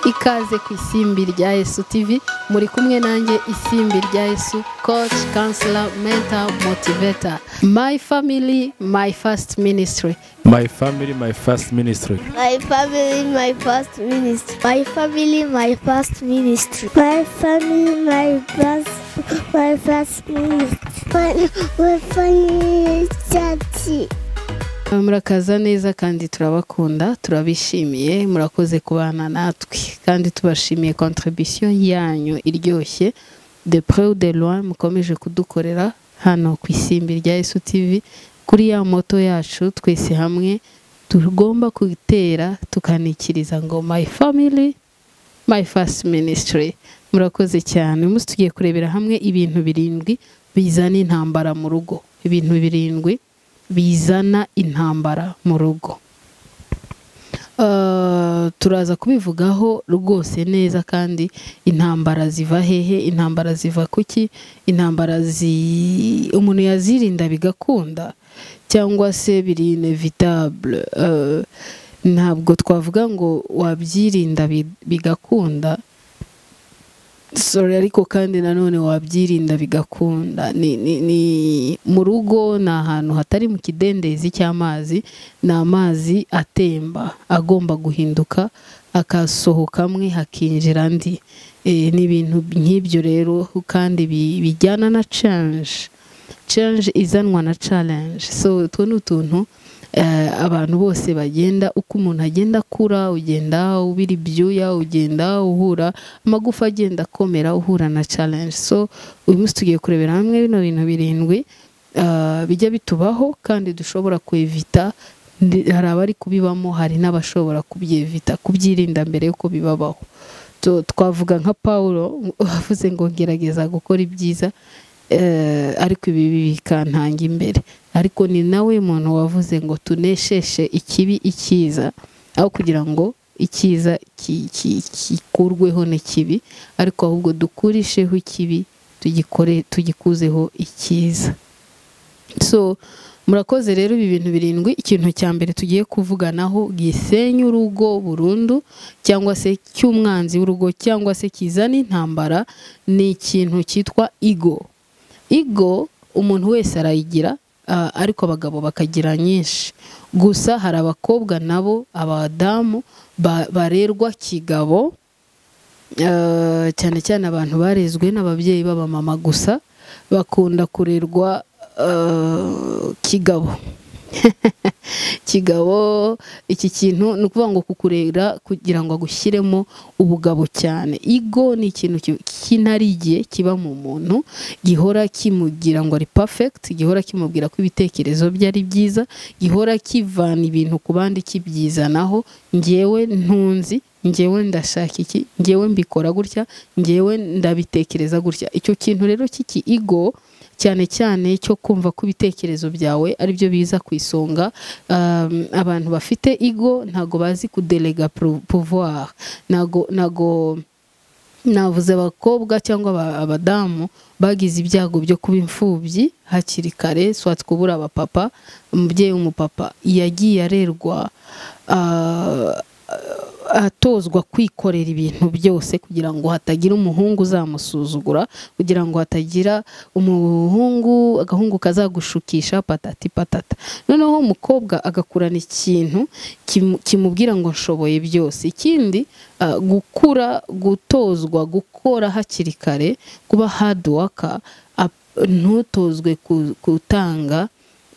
ikaze ku isimbi rya Yesu TV muri kumwe nanjye isimbi rya Yesu coach counselor mentor motivator my family my first ministry My family, my first ministry. My family, my first ministry. My family, my first ministry. My family, my first, my first ministry. My, my family, church. murakaza neza kandi turabakunda turabishimiye murakoze kubana natwe kandi tubashimiye contribution yanyu iryoshye de preu de loin mukomeje kudukorera hano ku isimbi rya Yesu TV kuri ya moto yacu twese hamwe tugomba gutera tukanikiriza ngo my family my first ministry murakoze cyane umunsi tugiye kurebera hamwe ibintu birindwi bizana intambara mu rugo ibintu birindwi bizana intambara mu rugo Eh, turaza kubivugaho rwose neza kandi intambara ziva hehe intambara ziva kuki intambara zi umuntu yazirinda bigakunda cyangwa se biri inevitable Eh, ntabwo twavuga ngo wabyirinda bi- bigakunda sorry ariko kandi nanone wabyirinda bigakunda ni, ni, ni mu rugo ni ahantu hatari mu kidendezi cy'amazi ni amazi atemba agomba guhinduka akasohoka amwe hakinjira andi e, ni ibintu nk'ibyo rero kandi bi- bijyana na change change izanwa na challenge so utwo ni utuntu eh, abantu bose bagenda uko umuntu agenda akura ugenda ubira ibyuya ugenda uhura amagufa agenda akomera uhura na challenge so uyu munsi tugiye kurebera hamwe bino bintu birindwi eh, bijya bitubaho kandi dushobora kwevita Ndi- hari abari kubibamo hari n'abashobora kubyevita kubyirinda mbere yuko bibabaho Tu- twavuga nka paul wavuze ngo gerageza gukora ibyiza eh, ariko ibi bikantanga imbere ariko ni nawe muntu wavuze ngo tunesheshe ikibi icyiza aho kugira ngo icyiza ki- ki- kikurweho n'ikibi ariko ahubwo dukurisheho ikibi tugikore tugikuzeho icyiza so murakoze rero ibi bintu birindwi ikintu cya mbere tugiye kuvuganaho gisenya urugo burundu cyangwa se cy'umwanzi w'urugo cyangwa se kizana intambara ni ikintu cyitwa igo igo umuntu wese arayigira ah, ariko abagabo bakagira nyinshi gusa hari abakobwa nabo abadamu ba- barerwa kigabo eh, cyane cyane abantu barezwe n'ababyeyi b'abamama gusa bakunda kurerwa eh, kigabo kigabo iki kintu ni ukuvuga ngo kukurera kugira ngo agushyiremo ubugabo cyane igo ni ikintu ki- kinarigiye kiba mu muntu gihora kimugira ngo ari perfect gihora kimubwira ko ibitekerezo bye ari byiza gihora kivana ibintu ku bandi kibyizanaho ngewe ntunzi ngewe ndashaka iki ngewe mbikora gutya ngewe ndabitekereza gutya icyo kintu rero cy'iki igo cyane cyane cyo kumva ko ibitekerezo byawe aribyo biza ku isonga um, abantu bafite igo ntago bazi kudelega pro- pouvoir ntago ntago navuze abakobwa cyangwa aba- abadamu bagize ibyago byo kuba imfubyi hakiri kare swat kubura abapapa umubyeyi w'umupapa yagiye arerwa ah, atozwa kwikorera ibintu byose kugira ngo hatagira umuhungu uzamusuzugura kugira ngo hatagira umuhungu agahungu kazagushukisha patati patata noneho umukobwa agakurana ikintu kimu- kimubwira ngo nshoboye byose ikindi ah, gukura gutozwa gukora hakiri kare kuba hard worker ap- ntutozwe ku- gutanga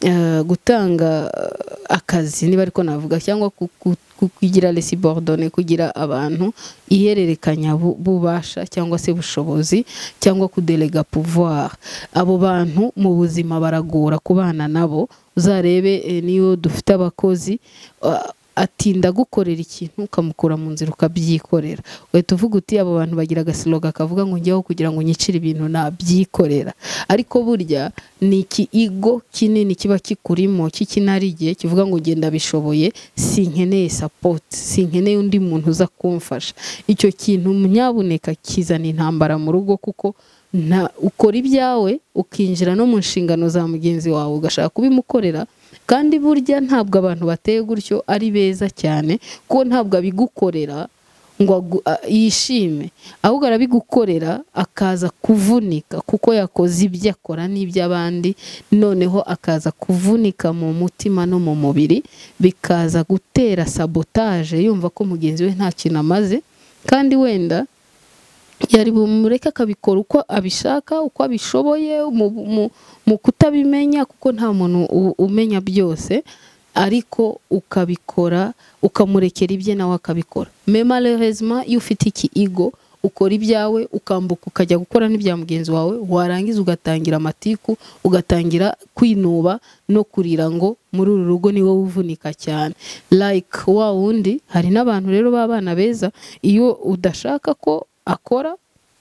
eh, gutanga eh, akazi niba ariko navuga cyangwa ku- ku- ku- kugira resibordone kugira abantu ihererekanya bu- bubasha cyangwa se bushobozi cyangwa kudelega pouvoir abo bantu mu buzima baragora kubana nabo uzarebe eh, niyo dufite abakozi ah, atinda gukorera ikintu ukamukura mu nzira ukabyikorera uhita uvuga uti abo bantu bagira agasiloga kavuga ngo njyaho kugira ngo nyicire ibintu nabyikorera ariko burya ni ikigo kinini kiba kikurimo k'ikinarigiye kivuga ngo genda bishoboye sinkeneye sapoti sinkeneye undi muntu uza kumfasha icyo kintu nyabuneka kizana intambara mu rugo kuko nta ukora ibyawe ukinjira no mu nshingano za mugenzi wawe ugashaka kubimukorera kandi burya ntabwo abantu bateye gutyo ari beza cyane kuko ntabwo abigukorera ngo agu- a- yishime ahubwo arabigukorera akaza kuvunika kuko yakoze ibyo akora n'iby'abandi noneho akaza kuvunika mu mutima no mu mubiri bikaza gutera sabotaje yumva ko mugenzi we nta kintu amaze kandi wenda yari bumureke akabikora uko abishaka uko abishoboye mu, mu, mu kutabimenya kuko nta muntu u- umenya byose ariko ukabikora ukamurekera ibye nawe akabikora me malheureusement iyo ufite iki igo ukora ibyawe ukambuka ukajya gukora n'ibya mugenzi wawe warangiza ugatangira amatiku ugatangira kwinuba no kurira ngo muri uru rugo ni wowe uvunika cyane like wa wundi hari n'abantu rero b'abana beza iyo udashaka ko akora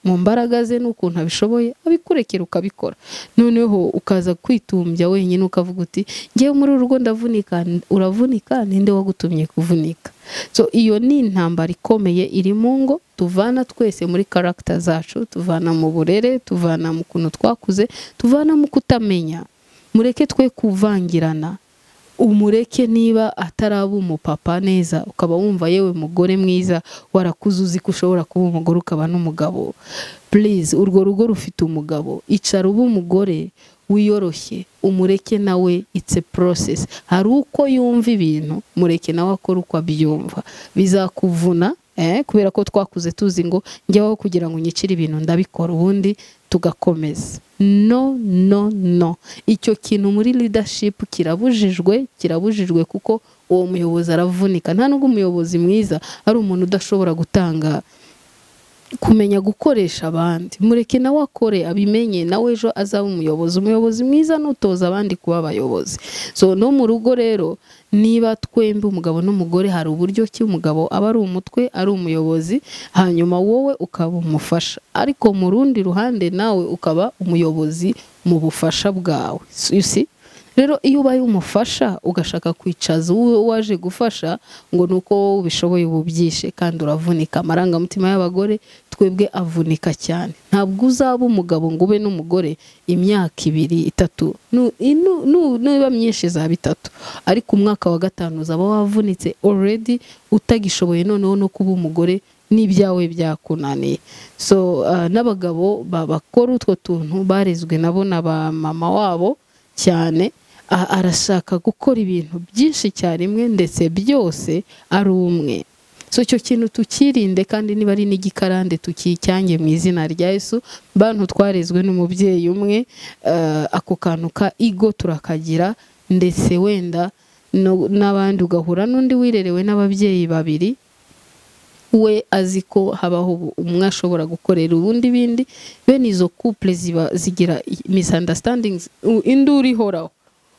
mu mbaraga ze n'ukuntu abishoboye abikurekera ukabikora noneho ukaza kwitumbya wenyine ukavuga uti ngewe muri uru rugo ndavunika n- uravunika ninde wagutumye kuvunika so iyo ni intambara ikomeye iri mu ngo tuvana twese muri karagita zacu tuvana mu burere tuvana mu kuntu twakuze tuvana mu kutamenya mureke twe kuvangirana umureke niba ataraba umupapa neza ukaba wumva yewe mugore mwiza warakuze uzi ko ushobora kuba umugore ukaba n'umugabo purize urwo rugo rufite umugabo icara uba umugore wiyoroshye umureke nawe itse porosesi hari uko yumva ibintu mureke nawe akora uko abyumva bizakuvuna eh, kubera ko twakuze tuzi ngo njyaho kugira ngo nyicire ibintu ndabikora ubundi tugakomeza no no no icyo kintu muri leadership kirabujijwe kirabujijwe kuko uwo muyobozi aravunika nta nubwo umuyobozi mwiza ari umuntu udashobora gutanga kumenya gukoresha abandi mureke nawe akore abimenye nawe ejo azaba umuyobozi umuyobozi mwiza nutoza abandi kuba abayobozi so no mu rugo rero niba twembi umugabo n'umugore hari uburyo ki umugabo aba ari umutwe ari umuyobozi hanyuma wowe ukaba umufasha ariko mu rundi ruhande nawe ukaba umuyobozi mu bufasha bwawe So you see? rero iyo ubaye umufasha ugashaka kwicaza uwo waje gufasha ngo ni uko wowe ubishoboye uba ubyishe kandi uravunika amarangamutima y'abagore twebwe avunika cyane ntabwo uzaba umugabo ngo ube n'umugore imyaka ibiri itatu Nu- inu- nu- niba myinshi izaba itatu ariko umwaka wa gatanu uzaba wavunitse already utagishoboye noneho no kuba umugore n'ibyawe byakunaniye so ah, n'abagabo ba- bakora utwo tuntu barezwe nabo na ba mama wabo cyane a- arashaka gukora ibintu byinshi icyarimwe ndetse byose ari umwe so icyo kintu tukirinde kandi niba ari n'igikarande tukicyange mu izina rya Yesu bantu twarezwe n'umubyeyi umwe eh, ako kantu ka igo turakagira ndetse wenda no- n'abandi ugahura n'undi wirerewe n'ababyeyi babiri we azi ko habaho ubu- umwe ashobora gukorera ubundi bindi bene izo couple ziba zigira i- misunderstandings u- induru ihoraho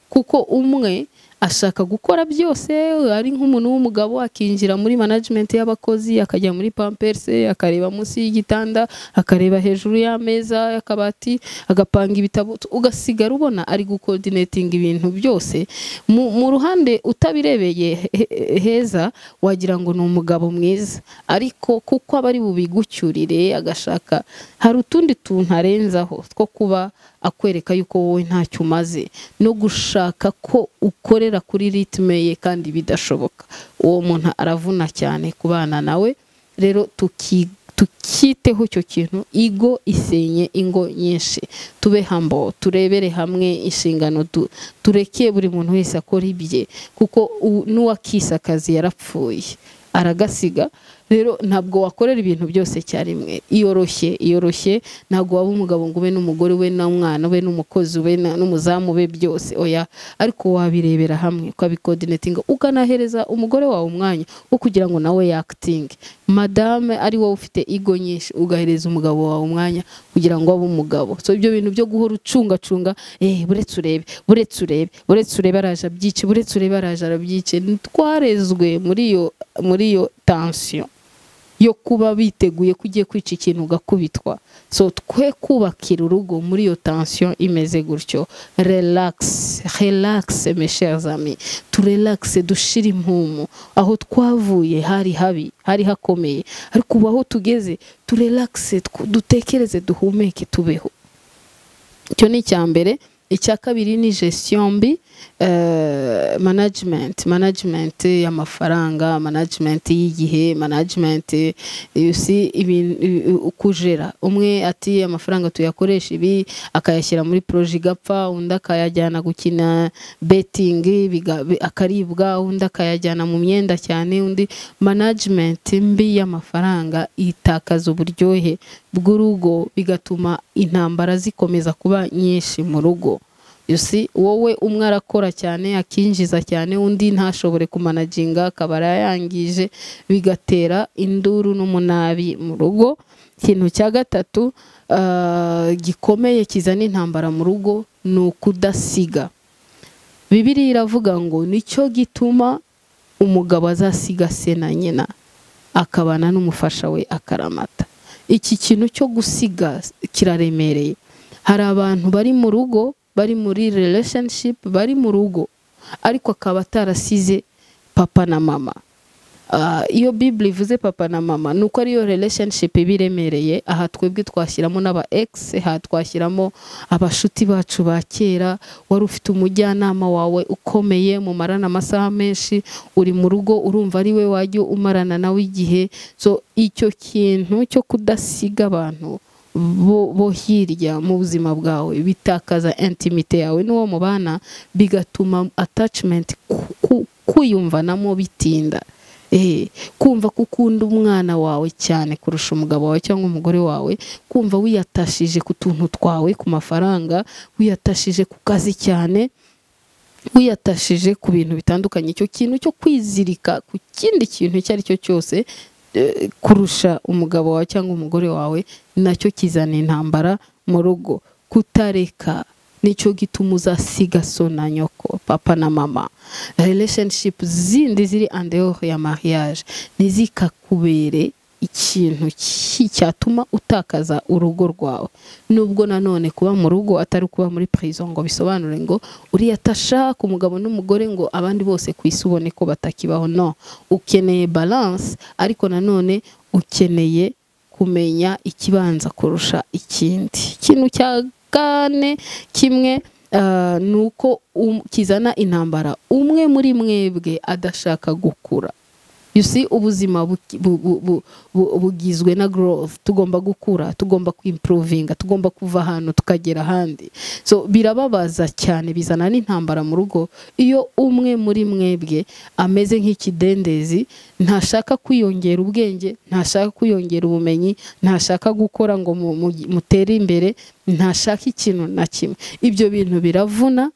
kuko umwe ashaka gukora byose ari nk'umuntu w'umugabo akinjira muri management y'abakozi akajya muri pampers akareba munsi y'igitanda akareba hejuru y'ameza y'akabati agapanga ibitabo ugasigara ubona ari gucoordinating ibintu byose mu, mu ruhande utabirebeye he- he- heza wagira ngo ni umugabo mwiza ariko kuko aba ari bubigucyurire agashaka hari utundi tuntu arenzaho two kuba akwereka yuko wowe ntacyo umaze no gushaka ko ukorera kuri ritme ye kandi bidashoboka uwo muntu aravuna cyane kubana nawe rero tuki- tukiteho icyo kintu igo isenye ingo nyinshi tube hambo turebere hamwe inshingano tu- tureke buri muntu wese akora ibye kuko u- n'uwakise akazi yarapfuye aragasiga rero ntabwo wakorera ibintu byose icyarimwe iyoroshye iyoroshye ntabwo waba umugabo ngo ube n'umugore ube n'umwana ube n'umukozi ube na- n'umuzamu ube byose oya ariko wabirebera hamwe ukabikodinetinga ukanahereza umugore wawe umwanya wo kugira ngo nawe yakitinge madame ari wowe ufite igo nyinshi ugahereza umugabo wawe umwanya kugira ngo abe umugabo so ibyo bintu byo guhora ucungacunga eh buretse urebe buretse urebe buretse urebe araje abyice buretse urebe araje arabyice twarezwe muri iyo muri iyo tansiyo yo kuba biteguye ko ugiye kwica ikintu ugakubitwa so twe kubakira urugo muri iyo tansiyo imeze gutyo relakisi relakisi meshezami turelakise dushire impumu aho twavuye hari habi hari hakomeye ariko ubu aho tugeze turelakise dutekereze duhumeke tubeho icyo ni icya mbere icya kabiri ni gestion mbi eh, management management y'amafaranga management y'igihe management you see ibin- i- i- ukujera umwe ati amafaranga tuyakoresha ibi akayashyira muri proje igapfa undi akayajyana gukina betting biga- bi- akaribwa undi akayajyana mu myenda cyane undi management mbi y'amafaranga itakaza uburyohe bw'urugo bigatuma intambara zikomeza kuba nyinshi mu rugo You see, wowe umwe arakora cyane akinjiza cyane undi ntashobore kumanaginga akaba arayangije bigatera induru n'umunabi mu rugo ikintu cya gatatu ah, gikomeye kizana intambara mu rugo ni ukudasiga bibiriya iravuga ngo nicyo gituma umugabo azasiga se na nyina akabana n'umufasha we akaramata iki kintu cyo gusiga kiraremereye hari abantu bari mu rugo bari muri relationship bari mu rugo ariko akaba atarasize papa na mama Ah, iyo bibure ivuze papa na mama ni uko ariyo relationship iba iremereye aha twebwe twashyiramo n'aba ex aha twashyiramo abashuti bacu ba kera wari ufite umujyanama wawe ukomeye mumarana amasaha menshi uri mu rugo urumva ari we wajya umarana nawe igihe so icyo kintu cyo kudasiga abantu bo, bo hirya mu buzima bwawe bitakaza intimite yawe n'uwo mubana bigatuma attachment ku- ku- kwiyumvanamo bitinda Eh, kumva ko ukunda umwana wawe cyane kurusha umugabo wawe cyangwa umugore wawe kumva wiyatashije ku tuntu twawe ku mafaranga wiyatashije ku kazi cyane wiyatashije ku bintu bitandukanye icyo kintu cyo kwizirika ku kindi kintu icyo ari cyo cyose eh, kurusha umugabo wawe cyangwa umugore wawe nacyo kizana intambara mu rugo kutareka nicyo gituma uzasiga so na nyoko papa na mama relationship zindi ziri en dehors ya mariage ntizikakubere ikintu ki- cyatuma utakaza urugo rwawe nubwo nanone kuba mu rugo atari kuba muri prison ngo bisobanure ngo uriya atashaka umugabo n'umugore ngo abandi bose ku isi ubone ko batakibaho no ukeneye balance ariko nanone ukeneye kumenya ikibanza kurusha ikindi ikintu cya kane kimwe ah, ni uko um- kizana intambara umwe muri mwebwe adashaka gukura You see, ubuzima buki- bu- bu- bu- bu- bugizwe na growth tugomba gukura tugomba kwimprovinga tugomba kuva ahantu tukagera ahandi so birababaza cyane bizana n'intambara mu rugo iyo umwe muri mwebwe ameze nk'ikidendezi ntashaka kwiyongera ubwenge ntashaka kwiyongera ubumenyi ntashaka gukora ngo mu- mu- mutere imbere ntashaka ikintu na kimwe ibyo bintu biravuna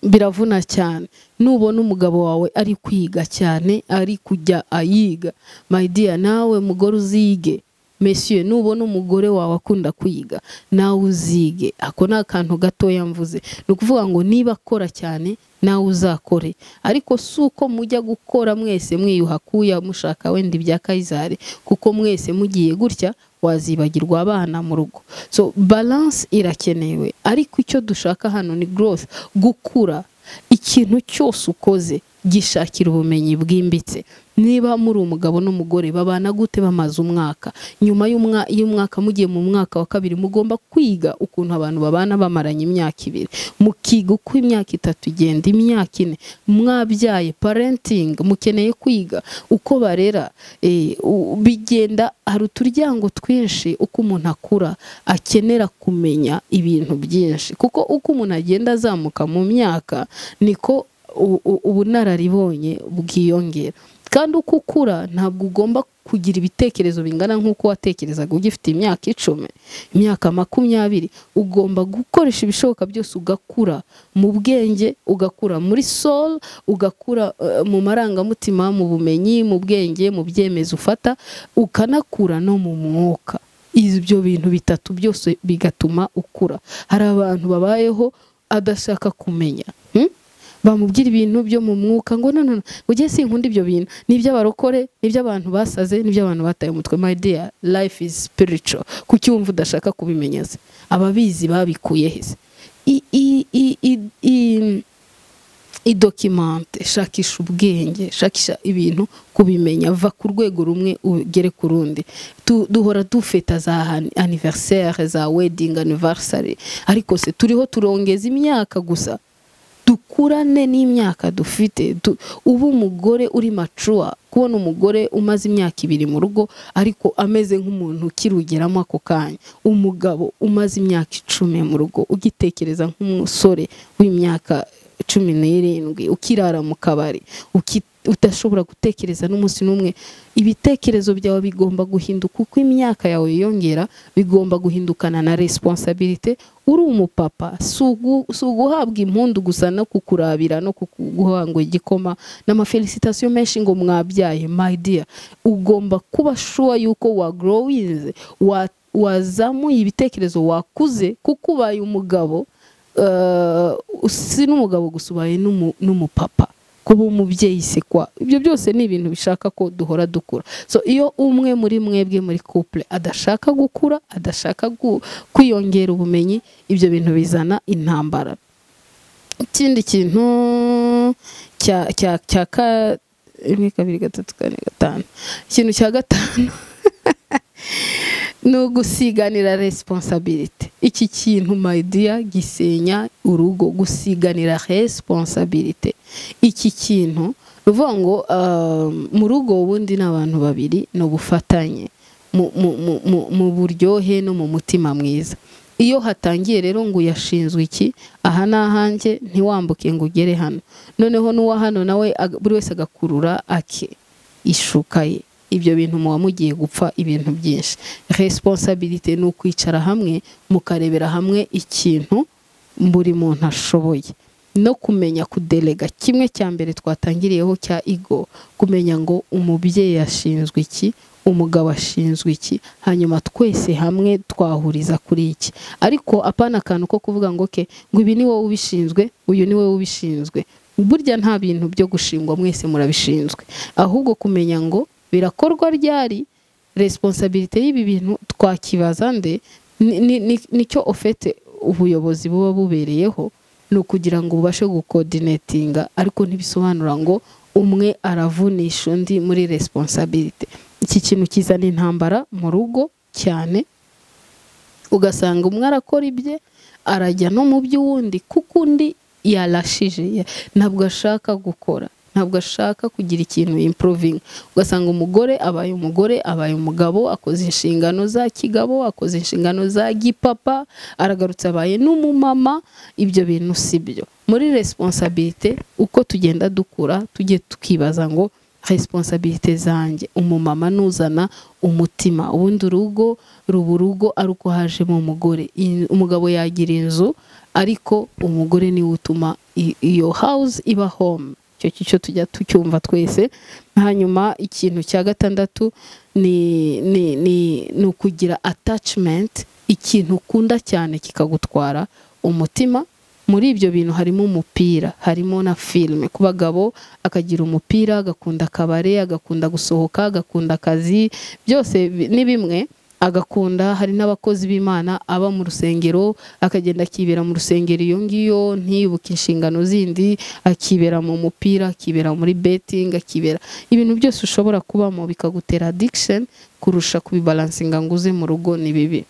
biravuna cyane nubona umugabo wawe ari kwiga cyane ari kujya ayiga my dear nawe mugore uzige Monsieur nubona umugore wawe akunda kwiga nawe uzige ako ni akantu gatoya mvuze ni ukuvuga ngo niba akora cyane nawe uzakore ariko si uko mujya gukora mwese mwiyuha kuya mushaka wenda ibya kayizari kuko mwese mugiye gutya wazibagirwa abana mu rugo so balance irakenewe ariko icyo dushaka hano ni growth gukura ikintu cyose ukoze gishakira ubumenyi bwimbitse niba muri umugabo n'umugore babana gute bamaze umwaka nyuma y'umwa- y'umwaka mugiye mu mwaka wa kabiri mugomba kwiga ukuntu abantu babana bamaranye imyaka ibiri mukiga uko imyaka itatu igenda imyaka ine mwabyaye parenting mukeneye kwiga uko barera eh, u- bigenda hari uturyango twinshi uko umuntu akura akenera kumenya ibintu byinshi kuko uko umuntu agenda azamuka mu myaka niko u- u- ubunararibonye bwiyongera kandi uko ukura ntabwo ugomba kugira ibitekerezo bingana nk'uko watekerezaga ugifite imyaka icumi imyaka makumyabiri ugomba gukoresha ibishoboka byose ugakura mu bwenge ugakura muri soul ugakura eh, mu marangamutima mu bumenyi mu bwenge mu byemezo ufata ukanakura no mu mwuka ibyo bintu bitatu byose bigatuma ukura hari abantu babayeho adashaka kumenya hmm? bamubwira ibintu byo mu mwuka ngo no no no, ngo ugiye sinkunda ibyo bintu ni iby'abarokore ni iby'abantu basaze ni iby'abantu bataye umutwe my dear life is spiritual kuki wumva udashaka kubimenyeza ababizi babikuye hese I- i- i- i- i- idokimante shakisha ubwenge shakisha ibintu kubimenya va ku rwego rumwe ugere ku rundi Tu- duhora dufeta za ani- anniversaire za wedding anniversary ariko se turiho turongeza imyaka gusa dukurane n'imyaka dufite Du- uba umugore uri macuwa kubona umugore umaze imyaka ibiri mu rugo ariko ameze nk'umuntu ukirugeramo ako kanya umugabo umaze imyaka icumi mu rugo ugitekereza nk'umusore w'imyaka cumi n'irindwi ukirara mu kabari uki- udashobora gutekereza n'umunsi n'umwe ibitekerezo byawe bigomba guhinduka uko imyaka yawe yiyongera bigomba guhindukana na resiponsabirite uri umupapa si ugu- si uguhabwa impundu gusa no kukurabira no kuguhanga igikoma n'amafelisitasiyo menshi ngo mwabyaye my dear ugomba kuba shuwa yuko wagrowinze wa- wazamuye ibitekerezo wakuze kuko ubaye umugabo eh, si n'umugabo gusa ubaye n'umu- n'umupapa kuba umubyeyi se kwa ibyo byose ni ibintu bishaka ko duhora dukura so iyo umwe muri mwebwe muri couple adashaka gukura adashaka gu- kwiyongera ubumenyi ibyo bintu bizana intambara ikindi kintu cya cya cya ka rimwe kabiri gatatu kane gatanu ikintu cya gatanu ni ugusiganira resiponsabirite iki kintu mayidiya gisenya urugo gusiganira resiponsabirite iki kintu ni ukuvuga ngo um, mu rugo ubundi ni abantu babiri ni ubufatanye mu- mu- mu- mu- mu buryohe no mu mutima mwiza iyo hatangiye rero ngo yashinzwe iki aha ni ahanjye ntiwambuke ngo ugere hano noneho n'uwa hano nawe ag- buri wese agakurura ake ishuka ye ibyo bintu muba mugiye gupfa ibintu byinshi resiponsabirite ni ukwicara hamwe mukarebera hamwe ikintu buri muntu ashoboye no kumenya kudelega kimwe cya mbere twatangiriyeho cya igo kumenya ngo umubyeyi ashinzwe iki umugabo ashinzwe iki hanyuma twese hamwe twahuriza kuri iki ariko apana akantu ko kuvuga ngo ke ngo ibi ni wowe ubishinzwe uyu ni wowe ubishinzwe burya nta bintu byo gushingwa mwese murabishinzwe ahubwo kumenya ngo birakorwa ryari resiponsabirite y'ibi bintu twakibaza nde Ni- ni- ni- nicyo ofete ubuyobozi buba bubereyeho ni ukugira ngo ubashe gukodinetinga ariko ntibisobanura ngo umwe aravunisha undi muri resiponsabirite iki kintu kizana intambara mu rugo cyane ugasanga umwe arakora ibye arajya no mu by'uwundi kuko undi yarashije ya- ntabwo ashaka gukora ntabwo ashaka kugira ikintu improvinga ugasanga umugore abaye umugore abaye umugabo akoze inshingano za kigabo akoze inshingano za gipapa aragarutse abaye n'umumama ibyo bintu si byo muri resiponsabirite uko tugenda dukura tujye tukibaza ngo resiponsabirite zanjye umumama nuzana umutima ubundi urugo ruba urugo ari uko hajemo umugore In- umugabo yagira inzu ariko umugore niwe utuma i- iyo house iba home icyo cyo tujya tucyumva twese hanyuma ikintu cya gatandatu ni ni ni ni ukugira attachment ikintu ukunda cyane kikagutwara umutima muri ibyo bintu harimo umupira harimo na filime ku bagabo akagira umupira agakunda akabare agakunda gusohoka agakunda akazi byose bi- ni bimwe agakunda hari n'abakozi b'imana aba mu rusengero akagenda akibera mu rusengero iyo ngiyo ntiyubuke inshingano zindi akibera mu mupira akibera muri betting akibera ibintu byose ushobora kubamo bikagutera addiction kurusha kubibalansinga ngo uze mu rugo ni bibi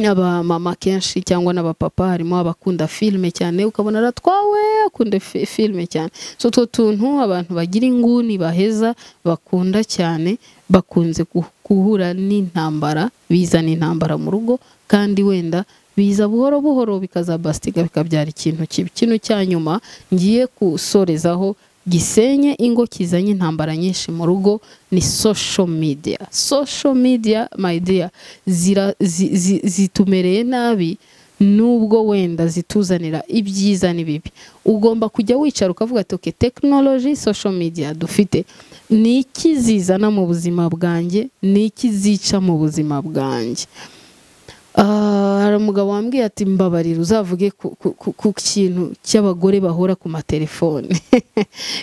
abamama kenshi cyangwa n'abapapa harimo abakunda filime cyane ukabona aratwawe akunda fi- filime cyane so utwo tuntu abantu bagira inguni baheza bakunda cyane bakunze gu- guhura n'intambara bizana intambara mu rugo kandi wenda biza buhoro buhoro bikazabasiga bikabyara ikintu kibi kino cya nyuma ngiye gusorezaho gisenye ingo kizanye intambara nyinshi mu rugo ni social media social media my dear zira, zi, zi, zitumereye nabi nubwo wenda zituzanira ibyiza n'ibibi ugomba kujya wicara ukavuga ati okay technology social media dufite ni iki zizana mu buzima bwanjye ni iki zica mu buzima bwanjye Ah, hari umugabo wambwiye ati mbabarira uzavuge ku, ku, ku, ku kintu cy'abagore bahora ku matelefone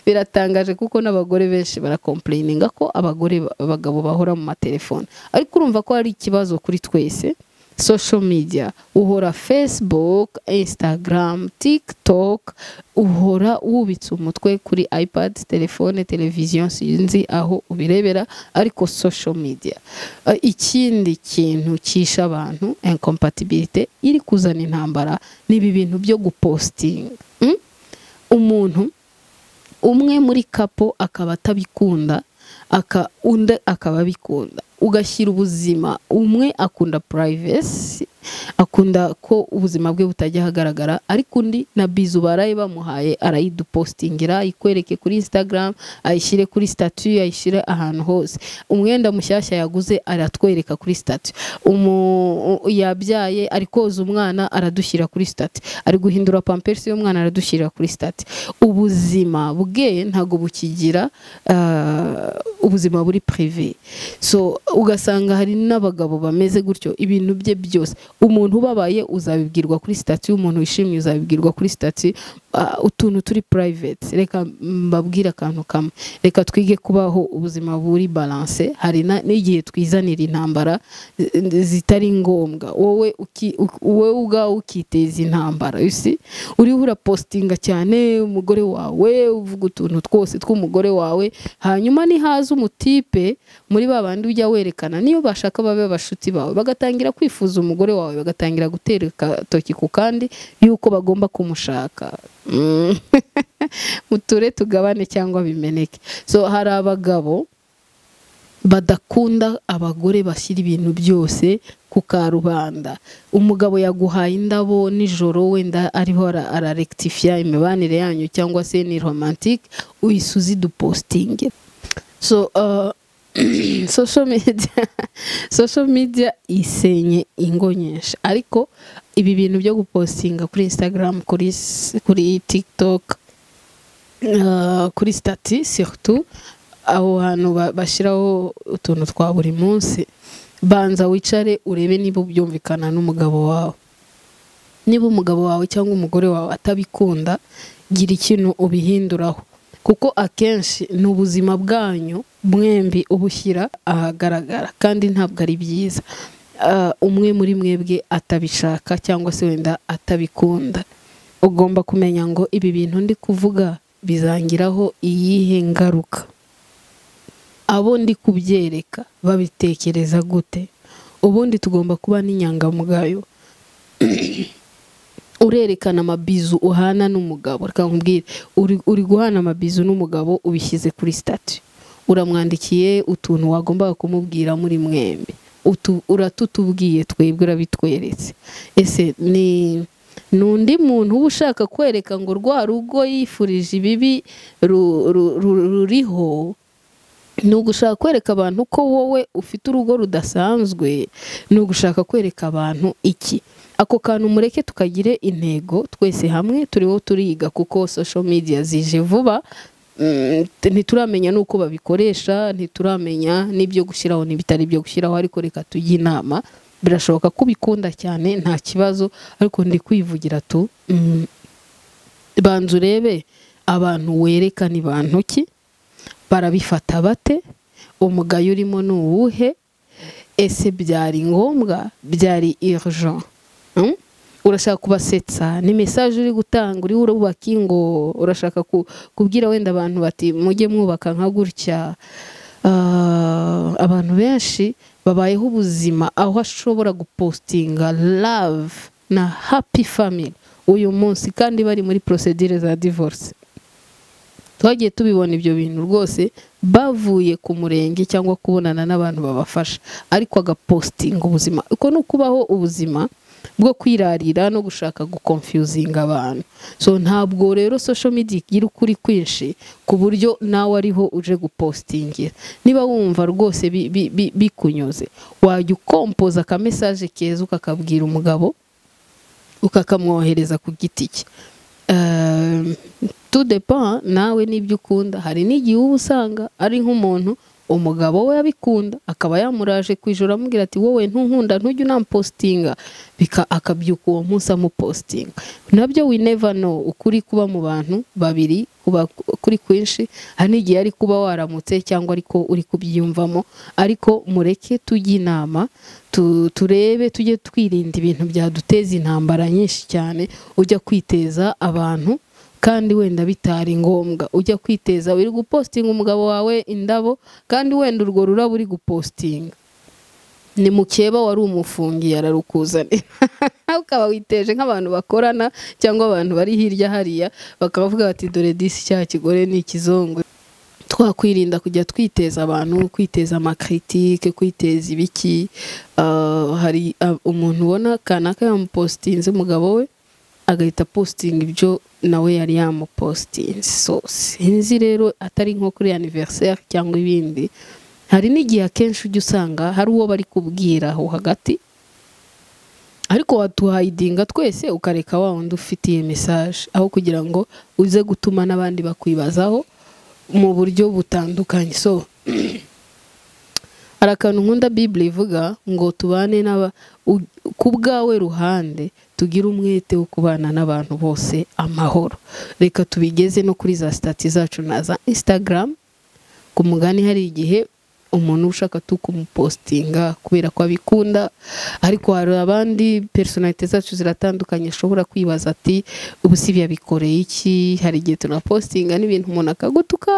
biratangaje kuko n'abagore benshi barakomplayininga ko abagore ba- abagabo bahora mu matelefone ariko urumva ko hari ikibazo kuri twese social media uhora facebook instagram tiktok uhora wubitse umutwe kuri ipad telefone televiziyo sinzi aho ubirebera ariko social media Eh, ikindi kintu cyisha abantu incompatibility iri kuzana intambara ni ibi bintu byo gupostinga Mm? umuntu umwe muri kapo akaba atabikunda aka undi akaba abikunda ugashyira ubuzima umwe akunda privacy akunda ko ubuzima bwe butajya ahagaragara ariko undi na bizu baraye bamuhaye arayidupostingira ayikwereke kuri instagram ayishyire kuri statue ayishyire ahantu hose umwenda mushyashya yaguze aratwereka kuri statue umu yabyaye ari koza umwana aradushyira kuri statue ari guhindura pampers y'umwana aradushyira kuri statue ubuzima bwe ntabwo bukigira ah, ubuzima buri prive so ugasanga hari n'abagabo bameze gutyo ibintu bye byose umuntu ubabaye uzabibwirwa kuri sitati umuntu wishimye uzabibwirwa kuri sitati utuntu turi private reka mbabwire akantu kamwe reka twige kubaho ubuzima buri balance hari na- n'igihe twizanira intambara eh, zitari ngombwa wowe uki- u- wowe ubwawe ukiteza intambara you see? uriho urapostinga cyane umugore wawe uvuga utuntu twose tw'umugore wawe hanyuma nihaza umutipe muri ba bandi ujya werekana niyo bashaka babe abashuti bawe bagatangira kwifuza umugore wawe bagatangira gutera agatoki ku kandi y'uko bagomba kumushaka Mm. muture tugabane cyangwa bimeneke so hari abagabo badakunda abagore bashyira ibintu byose ku karubanda umugabo yaguhaye indabo nijoro wenda ariho ara- ararectifier imibanire yanyu cyangwa se ni romantique uyisuzi dupostinge so uh, social media social media isenye ingo nyinshi ariko ibi bintu byo gupostinga kuri instagram kuri s- kuri tiktok uh, kuri stati surtout aho hantu ba- bashyiraho utuntu twa buri munsi banza wicare urebe niba byumvikana n'umugabo wawe niba umugabo wawe cyangwa umugore wawe atabikunda gira ikintu ubihinduraho kuko akenshi ni ubuzima bwanyu mwembi ubushyira ahagaragara kandi ntabwo ari byiza Ah, umwe muri mwebwe atabishaka cyangwa se wenda atabikunda ugomba kumenya ngo ibi bintu ndi kuvuga bizangiraho iyihe ngaruka abo ndi kubyereka babitekereza gute ubundi tugomba kuba n'inyangamugayo urerekana amabizu uhana n'umugabo reka nkubwire uri, uri guhana amabizu n'umugabo ubishyize kuri stati uramwandikiye utuntu wagombaga kumubwira muri mwembi Utu, uratutubwiye twebwe urabitweretse ese ni ni undi muntu uba ushaka kwereka ngo rwa rugo yifurije ibibi ru- ru- ru- ruriho ni ugushaka kwereka abantu ko wowe ufite urugo rudasanzwe ni ugushaka kwereka abantu iki ako kantu mureke tukagire intego twese hamwe turiho turiga kuko social media zije vuba Mm, t- ntituramenya n'uko babikoresha ntituramenya n'ibyo gushyiraho n'ibitari byo gushyiraho ariko reka tujye inama birashoboka ko ubikunda cyane nta kibazo ariko ndi kwivugira tu mm, banza urebe abantu wereka ni bantu ki barabifata bate umugayo urimo ni uwuhe ese byari ngombwa byari urgent Hmm? urashaka kubasetsa ni mesaje uri gutanga uri urubaka ingo urashaka ku- kubwira wenda abantu bati mujye mwubaka nka gutya Ah, abantu benshi babayeho ubuzima aho ashobora gupostinga love na happy family uyu munsi kandi bari muri procedure za divorce twagiye tubibona ibyo bintu rwose bavuye ku murenge cyangwa kubonana n'abantu babafasha ariko agapostinga ubuzima uko ni ukubaho ubuzima bwo kwirarira no gushaka gukonfuzinga abantu so ntabwo rero social media igira ukuri kwinshi ku buryo nawe ariho uje gupostingira niba wumva rwose bi- bi- bi- bikunyuze wajya ukompoza akamesaje keza ukakabwira umugabo ukakamwohereza ku giti cye Um, tout dépend nawe n'ibyo ukunda hari n'igihe uba usanga ari nk'umuntu umugabo we abikunda akaba yamuraje ku ijoro amubwira ati wowe ntunkunda ntujye unampostinga bika akabyuka uwo munsi amupostinga nabyo we never know ukuri kuba mu bantu babiri kuba kuri kwinshi hari n'igihe ari kuba waramutse cyangwa ariko uri kubyiyumvamo ariko mureke tujye inama tu- turebe tujye twirinda ibintu byaduteza intambara nyinshi cyane ujya kwiteza abantu kandi wenda bitari ngombwa ujya kwiteza uri gupostinga umugabo wawe indabo kandi wenda urwo rurabo uri gupostinga ni mukeba wari umufungiye ararukuzanira ukaba witeje nk'abantu bakorana cyangwa abantu bari hirya hariya bakavuga bati dore disi cya kigore ni ikizongo twakwirinda kujya twiteza abantu kwiteza amakritike kwiteza ibiki Ah, hari ah, umuntu ubona kanaka yamupostinze umugabo we agahita postinga ibyo nawe yari yamupostinze so sinzi rero atari nko kuri anniversaire cyangwa ibindi hari n'igihe akenshi ujya usanga hari uwo bari kubwira aho hagati ariko watuhayidinga twese ukareka wa wundi ufitiye message aho kugira ngo uze gutuma n'abandi bakwibazaho mu buryo butandukanye so hari akantu nkunda bibure ivuga ngo tubane n'aba u- ku bwawe ruhande tugire umwete wo kubana n'abantu bose amahoro reka tubigeze no kuri za sitati zacu na za instagram ku mugani hari igihe umuntu uba ushaka tu kumupostinga kubera ko abikunda ariko hari abandi personalite zacu ziratandukanye ashobora kwibaza ati ubu si byabikoreye iki hari igihe tunapostinga n'ibintu umuntu akagutuka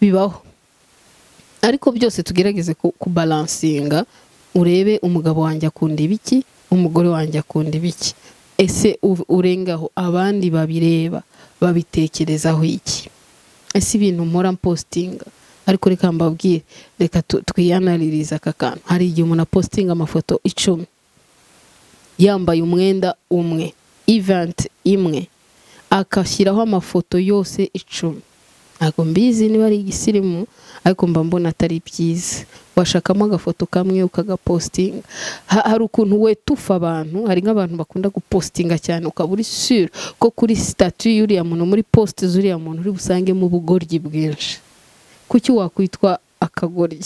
bibaho ariko byose tugerageze ku- kubalansinga urebe umugabo wanjye akunda ibiki umugore wanjye akunda ibiki ese u- urengaho abandi babireba babitekerezaho iki ese ibintu mpora mpostinga ariko reka mbabwire reka tu- twiyanaririze aka kantu hari igihe umuntu apostinga amafoto icumi yambaye umwenda umwe event imwe agashyiraho amafoto yose icumi ntabwo mbizi niba ari igisirimu ariko mba mbona atari byiza washakamo agafoto kamwe ukagapostinga Ha- hari ukuntu wetufa abantu hari nk'abantu bakunda gupostinga cyane ukaba uri sure ko kuri sitatu y'uriya muntu muri posite z'uriya muntu uri busangemo ubugoryi bwinshi kuki wakwitwa akagoryi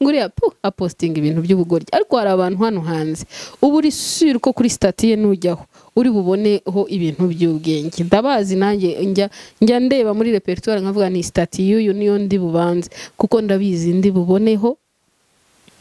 ngo uriya pu apostinga ibintu by'ubugoryi ariko hari abantu hano hanze uba uri sure ko kuri sitati ye nujyaho uri buboneho ibintu by'ubwenge ndabazi nanjye njya njya ndeba muri repertoire nkavuga ni sitati y'uyu niyo ndi bubanze kuko ndabizi ndi buboneho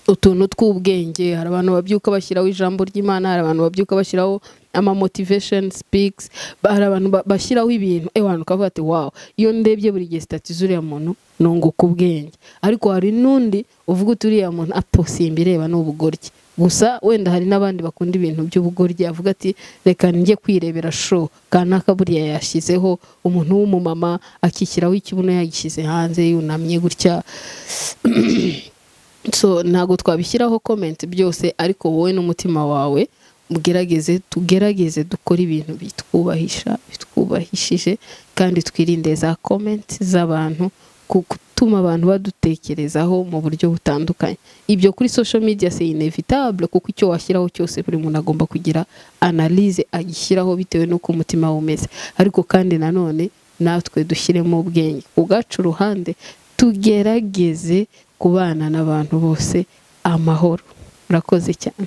utuntu tw'ubwenge hari abantu babyuka bashyiraho ijambo ry'imana hari abantu babyuka bashyiraho ama motivation speaks ba- hari abantu ba- bashyiraho ibintu ewe abantu ukavuga ati wow iyo ndebye buri gihe sitati z'uriya muntu nunguka ubwenge ariko hari n'undi uvuga uti uriya muntu apo simba ireba ni ubugoryi gusa wenda hari n'abandi bakunda ibintu by'ubugoryi avuga ati reka njye kwirebera sho kanaka buriya yashyizeho umuntu w'umumama akishyiraho ikibuno yagishyize hanze yunamye gutya so ntabwo twabishyiraho comment byose ariko wowe n'umutima wawe ugerageze tugerageze dukore ibintu bitwubahisha bitwubahishije kandi twirinde za comment z'abantu ku gutuma abantu badutekerezaho mu buryo butandukanye ibyo kuri social media c'est inevitable kuko icyo washyiraho cyose buri muntu agomba kugira analyse agishyiraho bitewe n'uko umutima we umeze ariko kandi nanone natwe dushyiremo ubwenge ku bwacu uruhande tugerageze kubana n'abantu bose amahoro urakoze cyane